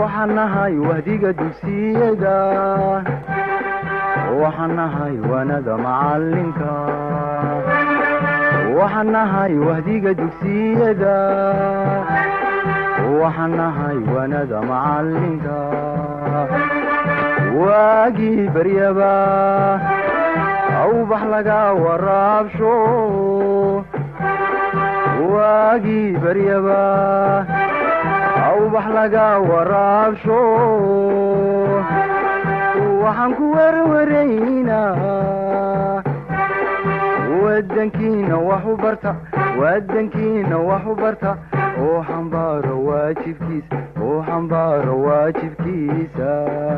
waxaan nahay wahdiga dugsiyada waxaan nahay waanada macalinka waxaan nahay wahdiga dugsiyada waxaan nahay waanada macalinka waagii baryaba awbax laga waraabsho waagii baryaba awbax laga waraabsho waxaan ku werwaraynaa wadankiina wax u barta wadankiina wax u barta oo xambaaro waajibkiisa oo xambaaro waajibkiisa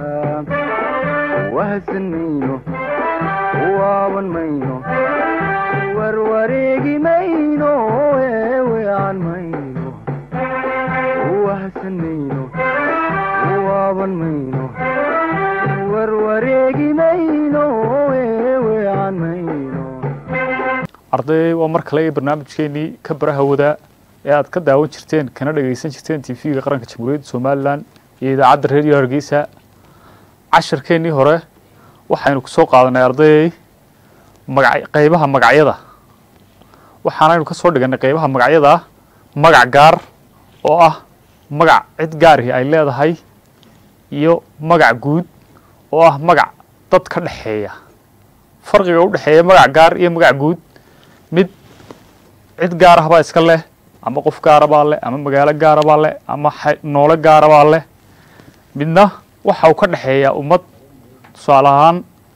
wahadsan mayno waaban mayno warwareegi mayno eewean mayno wahadsan mayno waaban mayno warwareegi mayno eewean mayno arday waa mar kale barnaamijkeenii ka baraha wadaa ee aad ka daawan jirteen kana dhagaysan jirteen t v-ga qaranka jamhuuriyadda somalilan iyo idaacadda reediyo hargeysa casharkeennii hore waxaynu kusoo qaadanay ardayay maga qeybaha magacyada waxaanaynu ka soo dhiganay qeybaha magacyada magac gaar oo ah magac cid gaarihi ay leedahay iyo magac guud oo ah magac dad ka dhexeeya farqiga u dhexeeya magac gaar iyo magac guud mid cid gaar ah baa iska leh ama qof gaara baa leh ama magaalo gaara baa leh ama noole gaara baa leh midna waxa uu ka dhexeeyaa ummad tusaale ahaan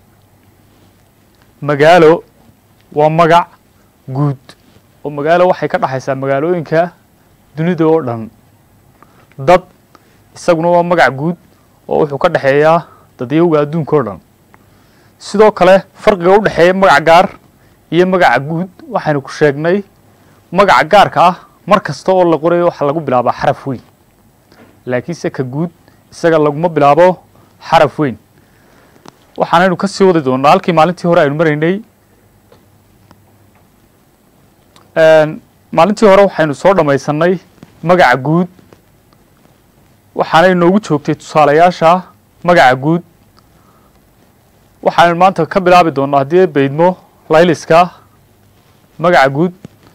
magaalo waa magac guud oo magaalo waxay ka dhexaysaa magaalooyinka dunida oo dhan dad isaguna waa magac guud oo wuxuu ka dhexeeyaa dadyowga adduunka oo dhan sidoo kale farqiga u dhexeeya magac gaar iyo magaca guud waxaynu ku sheegnay magaca gaarka ah mar kasta oo la qorayo waxaa lagu bilaabaa xaraf weyn laakiinse ka guud isaga laguma bilaabo xaraf weyn waxaanaynu ka sii wadi doonaa halkii maalintii hore aynu maraynay maalintii hore waxaynu soo dhammaysanay magaca guud waxaanay noogu joogtay tusaalayaasha magaca guud waxaanu maanta ka bilaabi doonaa haddii baydmo layliska magaca guud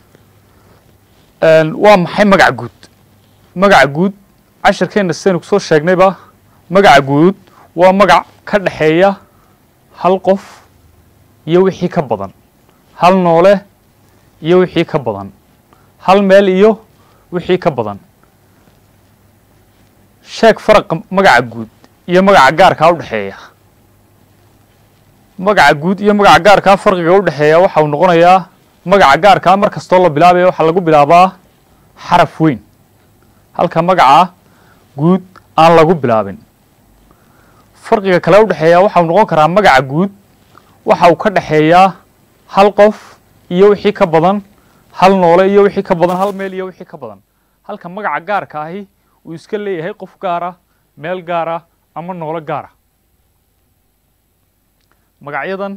waa maxay magaca guud magaca guud cashirkeenna sidaynu kusoo sheegnayba magaca guud waa magac ka dhexeeya hal qof iyo wixii ka badan hal noole iyo wixii ka badan hal meel iyo wixii ka badan sheeg faraqa magaca guud iyo magaca gaarkaa u dhexeeya magaca guud iyo magaca gaarkaa farqiga u dhexeeya waxa uu noqonayaa magaca gaarkaa mar kastoo la bilaabaya waxaa lagu bilaabaa xaraf weyn halka magaca guud aan lagu bilaabin farqiga kale u dhexeeya waxa uu noqon karaa magaca guud waxa uu ka dhexeeyaa hal qof iyo wixii ka badan hal noole iyo wixii ka badan hal meel iyo wixii ka badan halka magaca gaarka ahi uu iska leeyahay qof gaara meel gaara ama noolo gaara magacyadan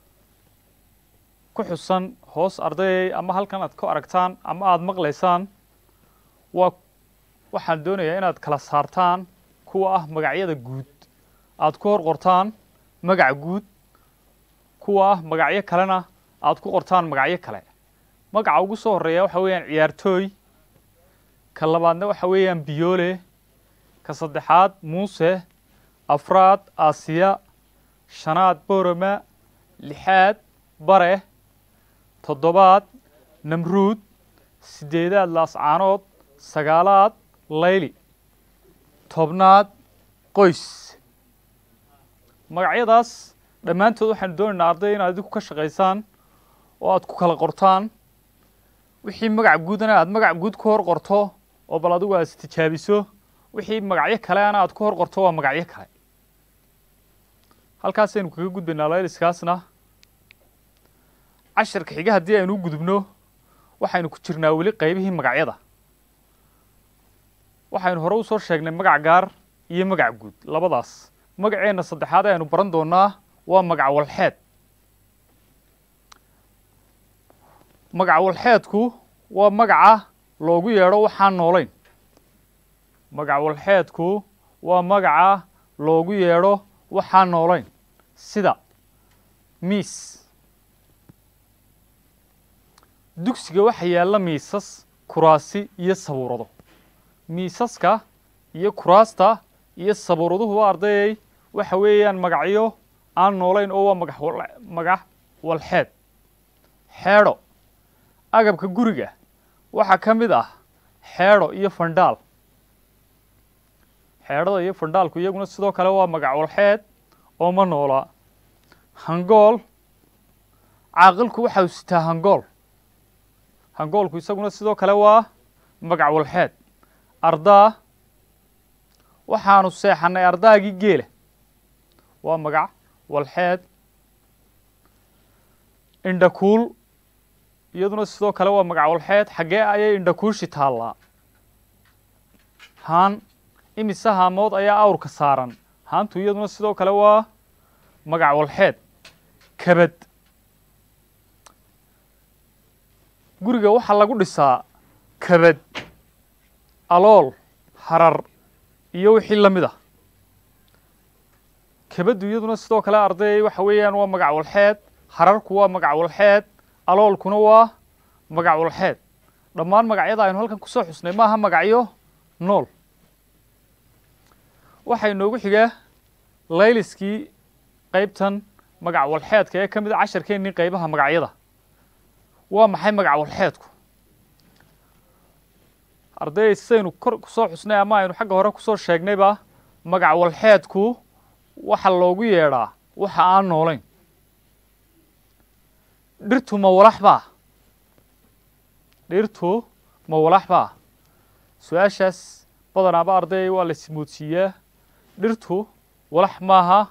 ku xusan hoos ardayay ama halkan aad ku aragtaan ama aada maqlaysaan waa waxaan doonayaa inaad kala saartaan kuwa ah magacyada guud aada ku hor qortaan magac guud kuwa ah magacyo kalena aada ku qortaan magacyo kale magaca ugu soo horeeya waxa weeyaan ciyaartooy ka labaadna waxa weeyaan biyoole ka saddexaad muuse afraad aasiya shanaad boroma lixaad bare toddobaad namruud siddeedaad laascaanood sagaalaad layli tobnaad qoys magacyadaas dhammaantood waxaanu doonaynaa arday inaad idinku ka shaqaysaan oo aad ku kala qortaan wixii magac guudana aad magac guud ku hor qorto oo bal adigu aad istijaabiso wixii magacyo kale ana aad ku hor qorto waa magacyo kale halkaasaynu kaga gudbaynaa layliskaasna cashirka xiga haddii aynu u gudubno waxaynu ku jirnaa weli qaybihii magacyada waxaynu hore usoo sheegnay magac gaar iyo magac guud labadaas magaceenna saddexaad aynu baran doonaa waa magac walxeed magac walxeedku waa magaca loogu yeedho waxaan noolayn magac walxeedku waa magaca loogu yeedho waxaan noolayn sida miis dugsiga waxa yaalla miisas kuraasi iyo sabuurado miisaska iyo kuraasta iyo sabuuraduhu waa ardayay waxa weeyaan magacyo aan noolayn oo waa magax wal- magac walxeed xeedho agabka guriga waxaa ka mid ah xeedho iyo fandhaal xeedhada iyo fandhaalku iyaguna sidoo kale waa magac walxeed oo ma noola hangool caaqilku waxa uu sitaa hangool hangoolku isaguna sidoo kale waa magac walxeed ardaa waxaanu seexannay ardaagii geela waa magac walxeed indhakuul iyaduna sidoo kale waa magac walxeed xaggee ayay indhakuushi taallaa haan imise haamood ayaa awrka saaran haantu iyaduna sidoo kale waa magac walxeed kabad guriga waxaa lagu dhisaa kabad alool harar iyo wixii la mid ah kabaddu iyaduna sidoo kale arday waxa weeyaan waa magac walxeed hararku waa magac walxeed aloolkuna waa magac walxeed dhammaan magacyada aynu halkan kusoo xusnay maaha magacyo nool waxaa inoogu xigaa layliskii qaybtan magac walxeedka ee ka mid a casharkeennii qaybaha magacyada waa maxay magac walxeedku arday sidaynu kor kusoo xusnay ama aynu xagga hore kusoo sheegnayba magac walxeedku waxa loogu yeedhaa waxa aan noolayn dhirtu ma walax baa dhirtu ma walax baa su-aashaas badanaaba arday waa la ismoodsiiyaa dhirtu walax maaha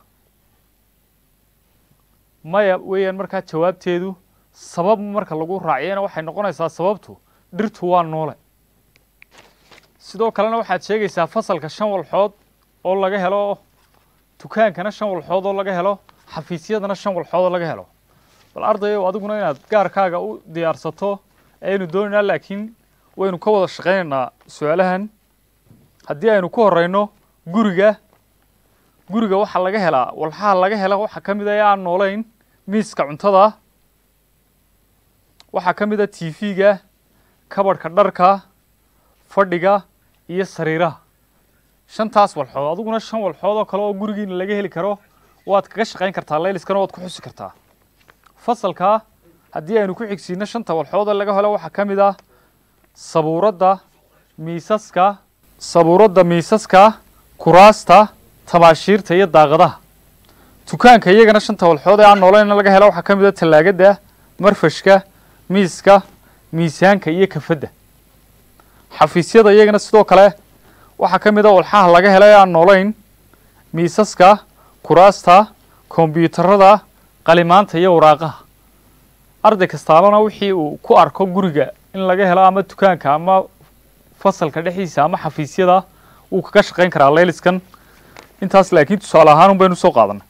maya weeyaan markaa jawaabteedu sabab marka lagu raaciyana waxay noqonaysaa sababtu dhirtu waa noole sidoo kalena waxaad sheegaysaa fasalka shan walxood oo laga helo dukaankana shan walxood oo laga helo xafiisyadana shan walxood oo laga helo bal ardayow adiguna inaad gaarkaaga u diyaarsato ayaynu doonaynaa laakiin waynu ka wada shaqaynaynaa su-aalahan haddii aynu ku horeyno guriga guriga waxaa laga helaa walxaha laga hela waxaa ka mid a ee aan noolayn miiska cuntada waxaa ka mid a t v-ga kabadhka dharka fadhiga iyo sariiraha shantaas walxood adiguna shan walxood oo kale oo gurigiina laga heli karo waad kaga shaqayn kartaa layliskana waad ku xusi kartaa fasalka haddii aynu ku xigsiino shanta walxood ee laga helo waxaa ka mid ah sabuuradda miisaska sabuuradda miisaska kuraasta tabaashiirta iyo daaqadaha dukaanka iyagana shanta walxood ee aan noolayna laga helo waxaa ka mid ah tallaagadda marfashka miiska miisaanka iyo kafadda xafiisyada iyagana sidoo kale waxaa ka mid a walxaha laga helo ee aan noolayn miisaska kuraasta kombyuutarada qalimaanta iyo waraaqaha arday kastaabana wixii uu ku arko guriga in laga helo ama dukaanka ama fasalka dhexdiisa ama xafiisyada wuu kaga shaqayn karaa layliskan intaas laakiin tusaale ahaan un baynu soo qaadanay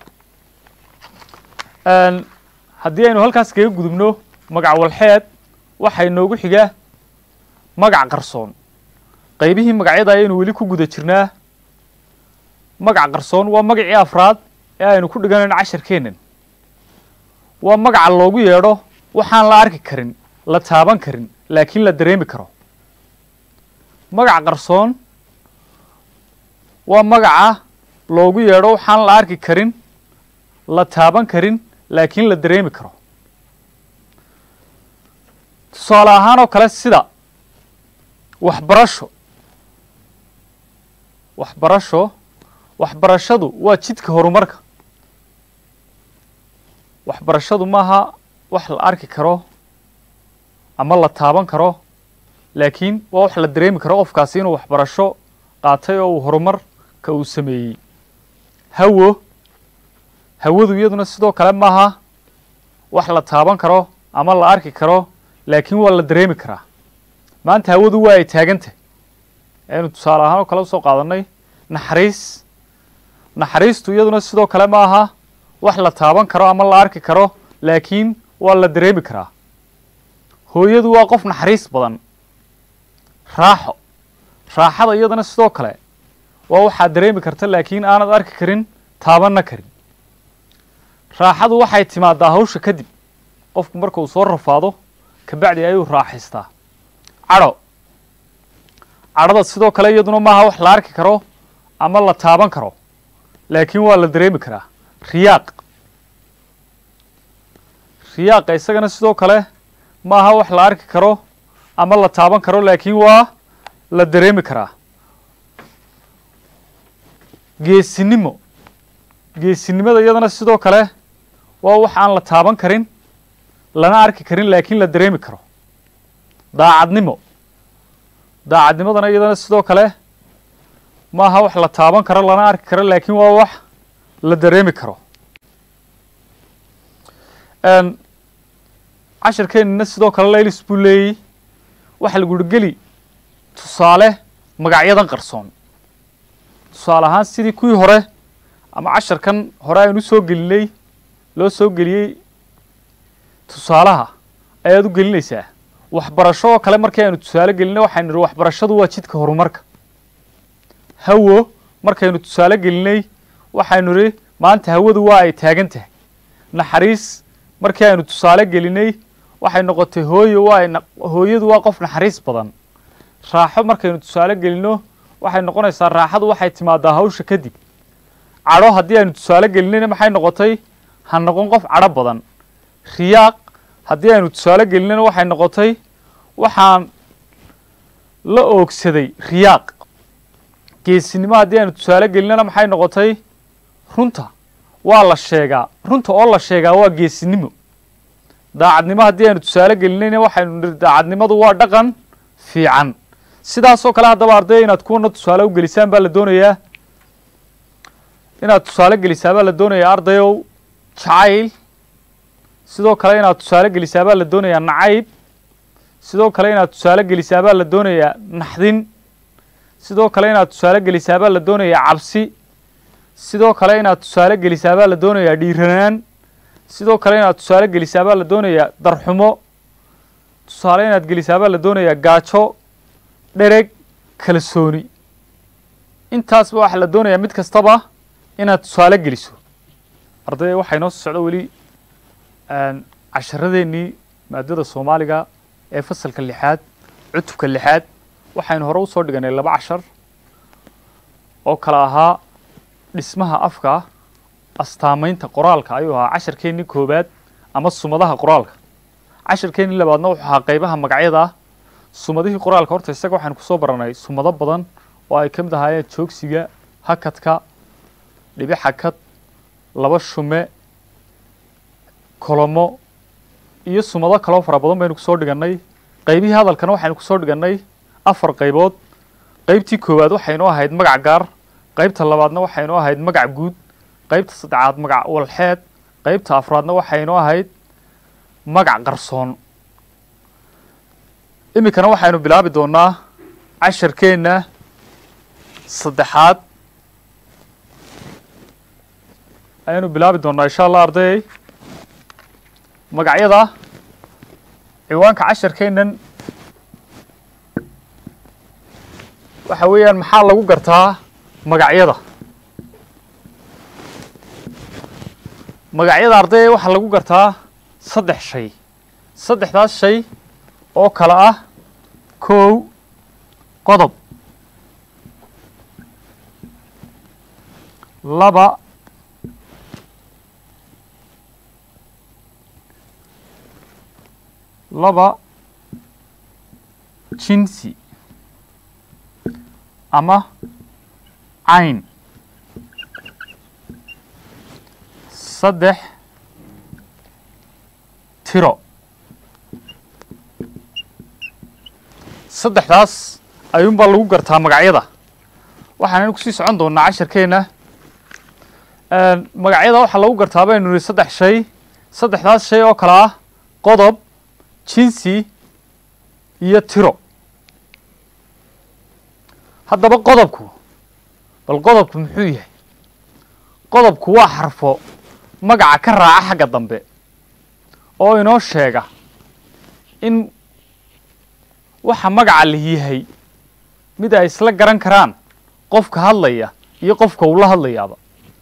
haddii aynu halkaas kaga gudubno magac walxeed waxaa inoogu xiga magac qarsoon qaybihii magacyada ayaynu weli ku guda jirnaa magac qarsoon waa magacii afraad ee aynu ku dhiganayno casharkeennan waa magaca loogu yeedho waxaan la arki karin la taaban karin laakiin la dareemi karo magac qarsoon waa magaca loogu yeedho waxaan la arki karin la taaban karin laakiin la dareemi karo tusaale ahaan oo kale sida waxbarasho waxbarasho waxbarashadu waa jidka horumarka waxbarashadu maaha wax la arki karo ama la taaban karo laakiin waa wax la dareemi karo qofkaasi inuu waxbarasho qaatay oo uu horumarka uu sameeyey hawo hawadu iyaduna sidoo kale maaha wax la taaban karo ama la arki karo laakiin waa la dareemi karaa maanta hawadu waa ay taagantah aynu tusaale ahaan oo kale usoo qaadanay naxariis naxariistu iyaduna sidoo kale ma aha wax la taaban karo ama la arki karo laakiin waa la dareemi karaa hooyadu waa qof naxariis badan raaxo raaxada iyadana sidoo kale waa waxaad dareemi karta laakiin aanad arki karin taabanna karin raaxadu waxay timaadaa hawsha kadib qofku marka uu soo rafaado kabacdi ayuu raaxaystaa cadho cadhada sidoo kale iyaduna maaha wax la arki karo ama la taaban karo laakiin waa la dareemi karaa riyaaq riyaaqa isagana sidoo kale maaha wax la arki karo ama la taaban karo laakiin waa la dareemi karaa geesinimo geesinimada iyadana sidoo kale waa wax aan la taaban karin lana arki karin laakiin la dareemi karo daacadnimo daacadnimadana iyadana sidoo kale maaha wax la taaban karo lana arki karo laakiin waa wax la dareemi karo cashirkeenina sidoo kale laylis buu leeyey waxa lagu uhi geli tusaale magacyadan qarsoon tusaale ahaan sidii kuwii hore ama casharkan hore aynu soo gelinay loo soo geliyey tusaalaha ayaad u gelinaysaa waxbarasho oo kale markii aynu tusaale gelinay waxaynu nihi waxbarashadu waa jidka horumarka hawo markaynu tusaale gelinay waxaynu nihi maanta hawadu waa ay taagan tahay naxariis markii aynu tusaale gelinay waxay noqotay hooyo waa ay hooyadu waa qof naxariis badan raaxo markaynu tusaale gelino waxay noqonaysaa raaxadu waxay timaadaa hawsha kadib cadho haddii aynu tusaale gelinayna maxay noqotay ha noqon qof cadho badan riyaaq haddii aynu tusaale gelinayna waxay noqotay waxaan la oogsaday riyaaq geesinimo haddii aynu tusaale gelinana maxay noqotay runta waa la sheegaa runta oo la sheegaa waa geesinimo daacadnimo haddii aynu tusaale gelinayna waxaynu nihi daacadnimadu waa dhaqan fiican sidaasoo kale haddaba ardaya inaad kuwana tusaale u gelisaan baa la doonayaa inaad tusaale gelisaa baa la doonayaa ardayow jacayl sidoo kale inaad tusaale gelisaa baa la doonayaa nacayb sidoo kale inaad tusaale gelisaa baa la doonayaa naxdin sidoo kale inaad tusaale gelisaa baa la doonayaa cabsi sidoo kale inaad tusaale gelisaa baa la doonayaa dhiiranaan sidoo kale inaad tusaale gelisaa baa la doonayaa darxumo tusaale inaad gelisaa baa la doonayaa gaajo dhereg kalsooni intaasba waxaa la doonayaa mid kastaba inaad tusaale geliso ardaya waxaa inoo soo socdo weli casharadeenii maadada soomaaliga ee fasalka lixaad cutubka lixaad waxaynu hore usoo dhiganay laba cashar oo kale ahaa dhismaha afka astaamaynta qoraalka ayuu ahaa casharkeennii koowaad ama sumadaha qoraalka casharkeennii labaadna wuxuu ahaa qeybaha magacyada sumadihii qoraalka horta isaga waxaynu kusoo baranay sumado badan oo ay ka mid ahaayeen joogsiga hakadka dhibi xakad laba shume kolomo iyo sumado kaloo fara badan baynu kusoo dhigannay qeybihii hadalkana waxaynu kusoo dhigannay afar qaybood qeybtii koowaad waxaynu ahayd magac gaar qeybta labaadna waxaynu ahayd magac guud qeybta saddexaad magac walxeed qeybta afraadna waxaynu ahayd magac qarsoon iminkana waxaynu bilaabi doonaa casharkeenna saddexaad ayaynu bilaabi doonaa insha allah ardayay magacyada ciwaanka casharkeennan waxa weeyaan maxaa lagu gartaa magacyada magacyada ardayay waxaa lagu gartaa saddex shay saddexdaas shay oo kale ah kow qodob laba laba jinsi ama cayn saddex tiro saddexdaas ayuunbaa lagu gartaa magacyada waxaanaynu kusii socon doonaa casharkeenna magacyada waxaa lagu gartaa baynu nihi saddex shay saddexdaas shay oo kale ah qodob jinsi iyo tiro haddaba qodobku bal qodobku muxuu yahay qodobku waa xarfo magaca ka raaca xagga dambe oo inoo sheega in waxa magaca la yahay mid ay isla garan karaan qofka hadlaya iyo qofka uu la hadlayaaba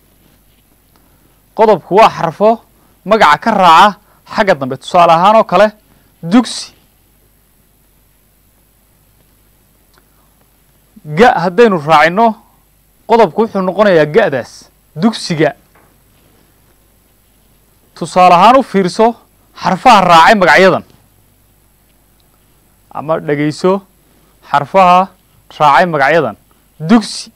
qodobku waa xarfo magaca ka raaca xagga dambe tusaale ahaan oo kale dugsi ga haddaynu raacino qodobku wuxuu noqonayaa ga'daas dugsiga tusaale ahaan u fiirso xarfaha raacay magacyadan ama dhegayso xarfaha raacay magacyadan dugsi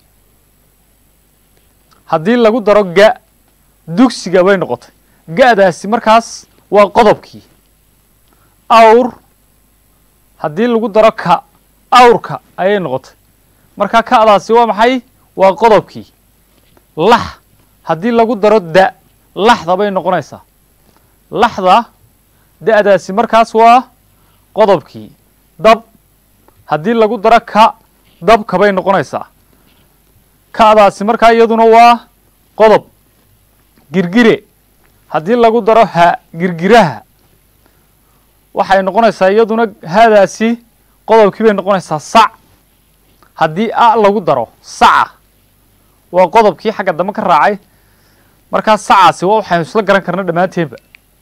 haddii lagu daro ga dugsiga bay noqotay ga'daasi markaas waa qodobkii awr haddii lagu daro ka awrka ayay noqotay marka ka'daasi waa maxay waa qodobkii lax haddii lagu daro da laxda bay noqonaysaa laxda da'daasi markaas waa qodobkii dab haddii lagu daro ka dabka bay noqonaysaa ka'daasi markaa iyaduna waa qodob girgire haddii lagu daro ha girgiraha waxay noqonaysaa iyaduna haadaasi qodobkii bay noqonaysaa sac haddii a lagu daro saca waa qodobkii xagga dambe ka raacay markaa sacaasi waa waxaynu isla garan karna dhammaanteenba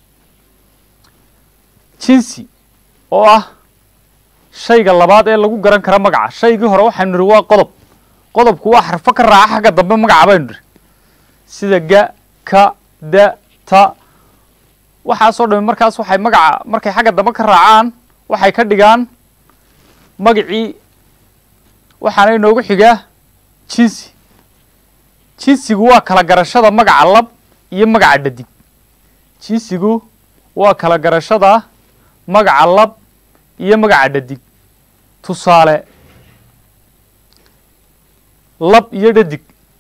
jinsi oo ah shayga labaad ee lagu garan kara magaca shaygii hore waxaynu nidhi waa qodob qodobku waa xarfo ka raaca xagga dambe magaca baynu nidhi sida ga ka da ta waxaasoo dhami markaas waxay magaca markay xagga dambe ka raacaan waxay ka dhigaan magacii waxaana inoogu xigaa jinsi jinsigu waa kala garashada magaca lab iyo magaca dhadig jinsigu waa kala garashada magaca lab iyo magaca dhadig tusaale lab iyo dhadig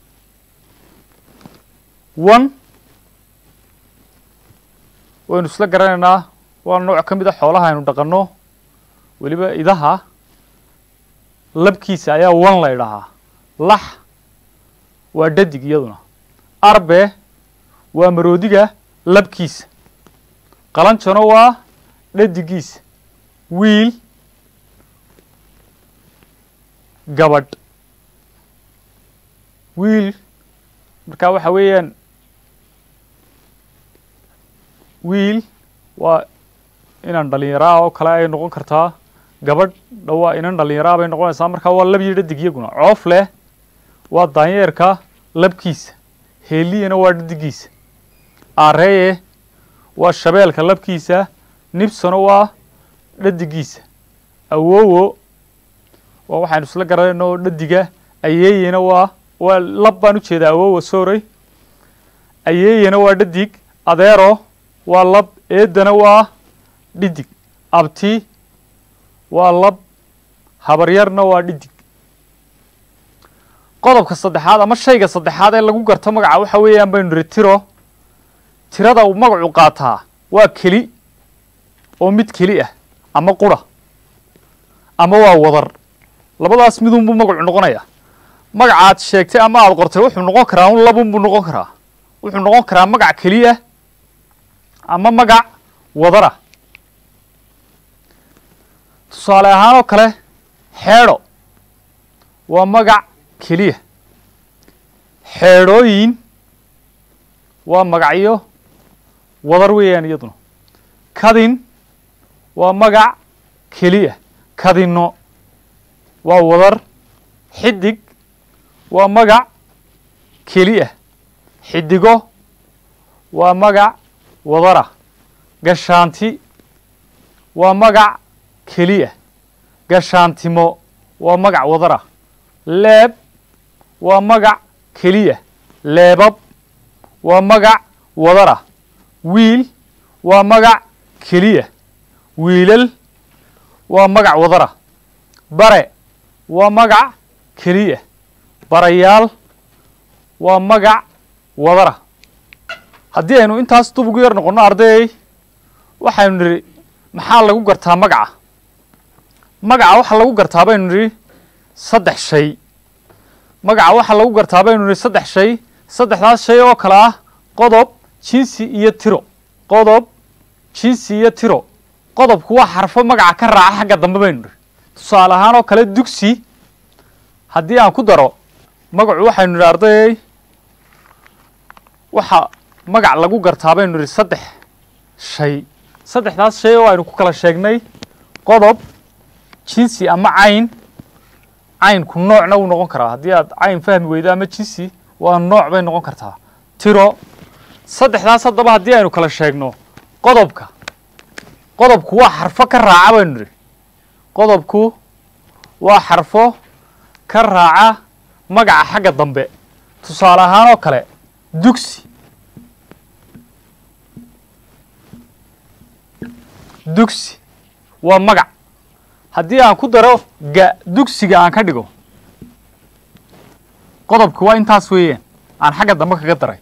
one waynu isla garanaynaa waa nooc ka mid a xoolaha aynu dhaqanno weliba idaha labkiisa ayaa wan la ydhahaa lax waa dhadig iyaduna arbe waa maroodiga labkiisa qalanjano waa dhadigiisa wiil gabadh wiil markaa waxa weeyaan wiil waa inan dhalinyaraa oo kale ay noqon kartaa gabadh dhawaa inan dhalinyaraa bay noqonaysaa markaa waa lab iyo dhadig iyaguna coof leh waa daanyeerka labkiisa heeliyana waa dhadigiisa aareeye waa shabeelka labkiisa nibsano waa dhadigiisa awowo waa waxaynu isla garanayno dhadiga ayeeyena waa waa lab baan ujeedaa awowa sorey ayeeyena waa dhadig adeero waa lab eedana waa dhidig abti waa lab habaryarna waa dhidig qodobka saddexaad ama shayga saddexaad ee lagu garto magaca waxa weeyaan baynu nidhi tiro tirada uu magacu qaataa waa keli oo mid keli ah ama qura ama waa wadar labadaas midunbuu magacu noqonayaa magacaad sheegtay ama aada qortay wuxuu noqon karaa un labunbuu noqon karaa wuxuu noqon karaa magac keliya ama magac wadara tusaale ahaan oo kale xeedho waa magac keliya xeedhooyin waa magacyo wadar weeyaan iyaduna kadin waa magac keliya kadinno waa wadar xidig waa magac keliya xidigo waa magac wadara gashaanti waa magac keliya gashaantimo waa magac wadara leeb waa magac keliya leebab waa magac wadara wiil waa magac keliya wiilal waa magac wadara bare waa magac keliya barayaal waa magac wadara haddii aynu intaas dub ugu yar noqonno ardayay waxaynu nidhi maxaa lagu gartaa magaca magaca waxaa lagu gartaa baynu nidhi saddex shay magaca waxaa lagu gartaa baynu nidhi saddex shay saddexdaas shay oo kale ah qodob jinsi iyo tiro qodob jinsi iyo tiro qodobku waa xarfo magaca ka raaca xagga dambe baynu nidhi tusaale ahaan oo kale dugsi haddii aan ku daro magacu waxaynu nidhi ardayey waxa magac lagu gartaa baynu nidhi saddex shay saddexdaas shay oo aynu ku kala sheegnay qodob jinsi ama cayn caynku noocna wuu noqon karaa haddii aad cayn fahmi weydo ama jinsi waa nooc bay noqon kartaa tiro saddexdaas haddaba haddii aynu kala sheegno qodobka qodobku waa xarfo ka raaca baynu nidhi qodobku waa xarfo ka raaca magaca xagga dambe tusaale ahaan oo kale dugsi dugsi waa magac haddii aan ku daro ga dugsiga aan ka dhigo qodobki waa intaas weeyaan aan xagga dambe kaga daray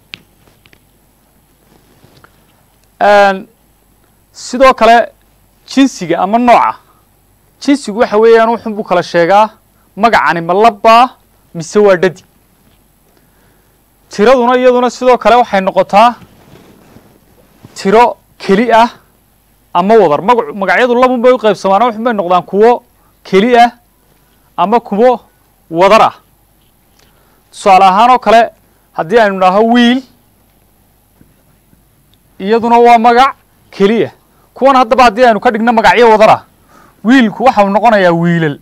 sidoo kale jinsiga ama nooca jinsigu waxa weeyaan wuxun buu kala sheegaa magacani ma labbaa mise waa dhadi tiraduna iyaduna sidoo kale waxay noqotaa tiro keli ah ama wadar magacu magacyadu labun bay u qaybsamaan waxun bay noqdaan kuwo keli ah ama kuwo wadar ah tusaale ahaan oo kale haddii aynu idhaaho wiil iyaduna waa magac keliya kuwan haddaba haddii aynu ka dhigno magacyo wadar ah wiilku waxau noqonayaa wiilal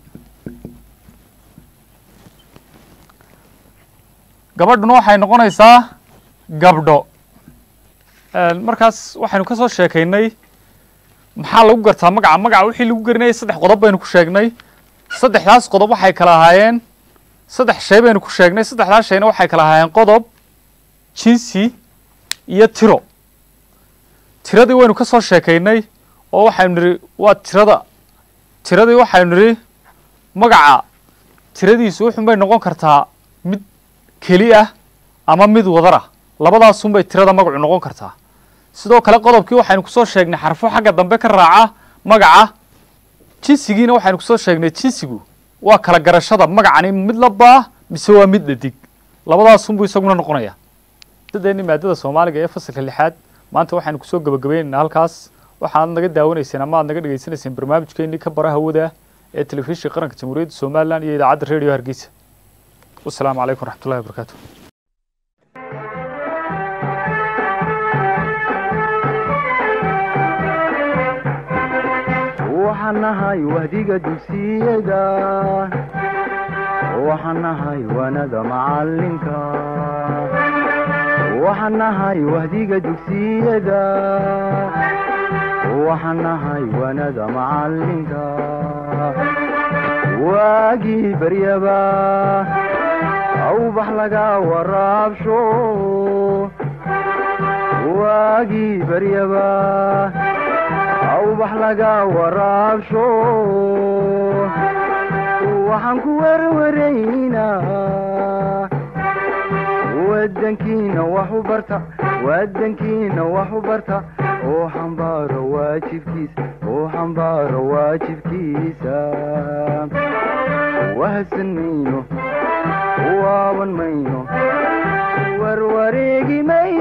gabadhuna waxay noqonaysaa gabdho markaas waxaynu ka soo sheekaynay maxaa lagu gartaa magaca magaca wixii lagu gerinayay saddex qodob baynu ku sheegnay saddexdaas qodob waxay kala ahaayeen saddex shay baynu ku sheegnay saddexdaas shayna waxay kala ahaayeen qodob jinsi iyo tiro tiradii waynu ka soo sheekaynay oo waxaynu nidhi waa tirada tiradii waxaynu nidhi magaca tiradiisu wuxun bay noqon kartaa mid keli ah ama mid wadar ah labadaasun bay tirada magacu noqon kartaa sidoo kale qodobkii waxaynu kusoo sheegnay xarfo xagga dambe ka raaca magaca jinsigiina waxaynu kusoo sheegnay jinsigu waa kala garashada magacani mid labaa mise waa mid dhadig labadaasunbuu isaguna noqonaya dadeeni maadada soomaaliga ee fasalka lixaad maanta waxaynu kusoo gabagabaynaynaa halkaas waxaad naga daawanayseen ama aad naga dhegaysanayseen barnaamijkeenii ka bara hawada ee telefishinka qaranka jamhuuriyadda somalilan iyo idaacadda radio hargeysa wasalaamu calaykum waraxmatullahi wabarakaatu waxaan nahay wahdiga dugsiyada waxaan nahay wanada macalinka waxaan nahay wahdiga dugsiyada waxaan nahay wanada macalinka waagii baryaba awbax laga waraabsho waagii baryaba awbax laga waraabsho waxaan ku werwaraynaa wadankiina wax u barta wadankiina wax u barta oo xambaaro waajibkiisa oo xambaaro waajibkiisa wahadsan mayno waaban mayno warwareegi mayno